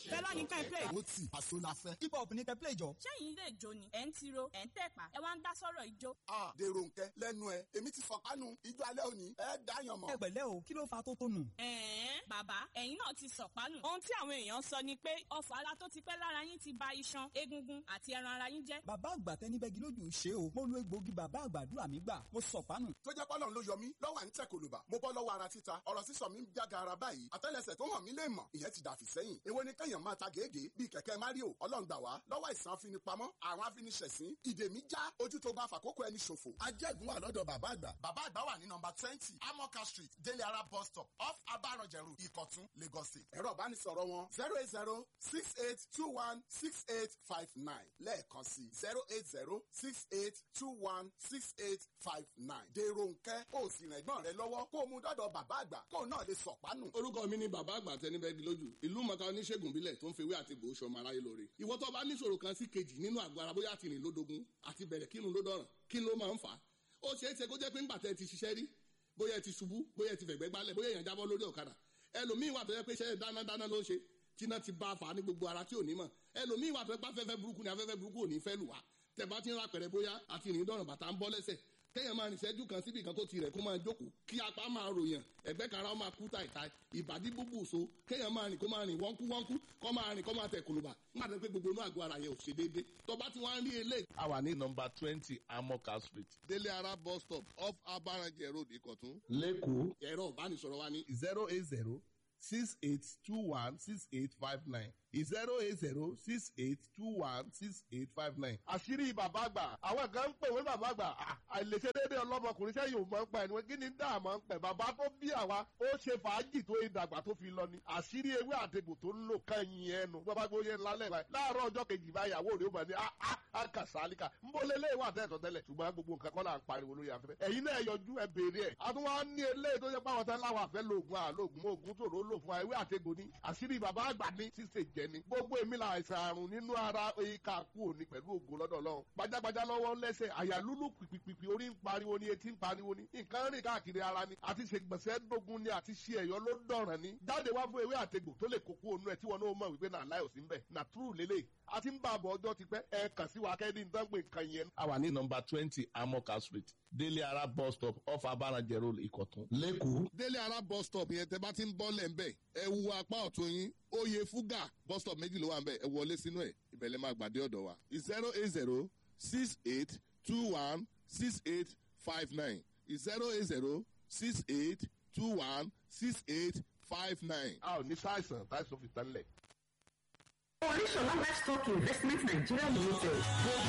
fẹlá ní kẹ́ ẹ play. ó tì àṣọ la fẹ́. hip hop ní kẹ́ play jọ. sẹ́yìn ilé ìjó ni ẹ̀ ń tiro ẹ̀ ń tẹ̀pá ẹ wá ń dá sọ́rọ̀ ìjó. a dèrò nkẹ lẹ́nu ẹ èmi ti fọkànù ijó alẹ́ òní ẹ dáyàn mọ́. ẹ pẹ̀lẹ́ o kí ló fa tó tónù. ẹ̀ẹ́n bàbá ẹ̀yin náà ti sọ̀pánù. ohun tí àwọn èèyàn sọ ni pé ọfọ̀ ara tó ti pẹ́ lára yín ti ba iṣan egungun àti ẹran ara yín jẹ́. bàbá àgbà tẹni bẹ́gi lójú ṣe o mo lo egbòogi bàbá àgbàdúrà mi gbà mo sọ̀pánù. tó jẹ́ pọ́lọ́n ló yọ mí lọ́wọ́ à ń tẹ̀ kòlùbà mo bọ́ lọ́wọ́ ara títa ọ̀rọ̀ sísọ mi ń jága ara báyìí àtẹ́lẹsẹ̀ tó hàn mí lè mọ̀ ìyẹn ti dàfí sẹ́yìn èwo ni kẹ́yàn máa ta gègé bíi kẹ̀kẹ́ mario ọlọ́run gbà wá lọ́wọ́ àìsàn afinipamọ́ àwọn afiniṣẹ̀sín ìdè mi já ojú tó bá fàkókò ẹni ṣòfò. ajẹ́gun wà lọ́dọ̀ bàbá àgbà. bàbá àgbà wà ní nọmba twenty amoka street délé ara bus stop off abaranjẹrù ìkọ̀tún lagos state. ẹ̀rọ ìbánisọ̀rọ̀ wọn zero eight zero six eight two one six eight five nine lẹ́ẹ̀kan sí zero eight zero six eight two one six eight five nine. dèrò nkẹ́ ó sì rìn ẹ̀gbọ́n rẹ lọ́wọ́ kó o mú dọ́dọ̀ bàbá àgbà kó o náà lè sọ̀pánù. orúkọ mi ni bàbá àgbà tẹnibẹ́gi lójú ìlú mọ̀ká oníṣègùn bílẹ̀ tó ń fewé àti gbòó sọmọ aráyé lóore ìwọ tó bá níṣòro kan sí kejì nínú àgọ́ ara bóyá àtìrìn lódogun àti bẹ̀rẹ̀ kírun ló dọ̀ràn kí ló máa ń fà á ó ṣeé ṣe kó jẹ́ pé ńgbà tẹ́ ti ṣiṣẹ́ rí bóyá ẹ ti ṣubú bóyá ẹ ti fẹ̀gbẹ́ gbálẹ̀ bóyá èèyàn jábọ́ lórí ọ̀kadà ẹlòmíín wà tó yẹ pé iṣẹ́ dánadáná ló ń ṣe tíná ti bá a fà á ní gbogbo ara tí ò ní mọ̀ ẹlòmíín wà tó yẹ pé afẹ́fẹ́ burúkú ni afẹ́fẹ́ burúkú ò ní fẹ́ lù wá tẹ̀ bá ti ń ra pẹ̀rẹ̀ bóyá àtìrìn dọ̀ràn bàtà ń bọ́ lẹ́sẹ̀ kéèyàn máa rìn ṣẹ́jú kan síbi kan tó ti rẹ̀ kó máa jókòó kí apá máa ròyàn ẹ̀gbẹ́ kan ara ó máa kú tàìtàì ìbàdí búbù so kéèyàn máa rìn kó máa rìn wọ́nkú wọ́nkú kó máa rìn kó máa tẹ̀ kùlùbà nígbà tó pé gbogbo inú àgọ́ ara yẹn ò ṣe déédé tó bá ti wá ń rí eléyìí. a wà ní nọmba twenty amoka street délé ara bus stop off abarajẹ road ìkọ̀tún. lẹ́kọ̀ọ́ ẹ̀rọ ìbánisọ̀rọ̀ wa ní zero eight zero six eight two one six eight five nine zero eight zero six eight two one six eight five nine. àṣírí bàbá àgbà àwọn kan ń pè wé bàbá àgbà àìlèṣe déédéé ọlọ́mọkùnrin sẹ́yìn ò máa ń pa ẹni wọ́n kí ni dáa máa ń pẹ̀ bàbá tó bí àwa ó ṣe fàájì tó ìdàgbà tó fi lọ ni àṣírí ewé àtegbò tó ń lò kàn yín ẹnu bàbá gbé oyè ńlá lẹ́ẹ̀bà láàárọ̀ ọjọ́ kejì báyàwó rẹ̀ ó bá ní àkà sálíkà ń bọ́ lé léèwà tẹ́tọ̀ tẹ́lẹ̀ ṣùgbọ́n gbogbo nǹkan kọ́ là ń pariwo lórí afẹ́fẹ́ ẹ̀yin náà yọjú ẹ béèrè ẹ̀ àtúwọ́n ní eléyìí tó yẹ pàwọn tán láwọn àfẹ́ lóògùn àlóògùn oògùn tó lò fún ewé àtegbò ní àṣírí bàbá àgbà ní ṣíṣe jẹ ni gbogbo èmi la àìsàn àrùn nínú ara ìka kú òní pẹ̀lú ògo lọ́dọ̀ ọlọ́run gbajàgbajà lọ́wọ́ lẹ́sẹ̀ àyà lúlù pìpìpì orí ń pariwo ni etí ń pariwo ni nǹkan rìn káàkiri ara ni àti ṣe gbọ̀nsẹ̀ dógún ni àti ṣe ẹ̀yọ́ ló dọ̀ràn ni jáde wá fún ewé àtegbò tó lè kókó onú ẹ̀ tí wọn náà mọ̀ wípé náà láì òsín bẹ̀ nà túrù lélẹ̀ àti ń bá àbọ̀ ọjọ́ ti pẹ́ ẹ kàn sí wa kẹ́ni nǹkan pé nǹkan yẹn. a wà ní nọmba twenty amoka street délé ara bus stop off abarajẹ road ìkọ̀tún lẹ́kọ̀ọ́. délé ara bus stop yẹn tẹ bá ti ń bọ́ lẹ̀ ń bẹ̀ ẹ wu apá ọ̀tún yín oyè fúgà bus stop méjì ló wà ń bẹ̀ ẹ wọlé sínú ẹ̀ ìbẹ̀lẹ̀ máa gbàdé ọ̀dọ̀ wa zero eight zero six eight two one six eight five nine zero eight zero six eight two one six eight five nine. a ò ní sáìsàn táìsàn fi tán lẹ̀. Oríṣọlá Livestock Investment Nigeria Limited.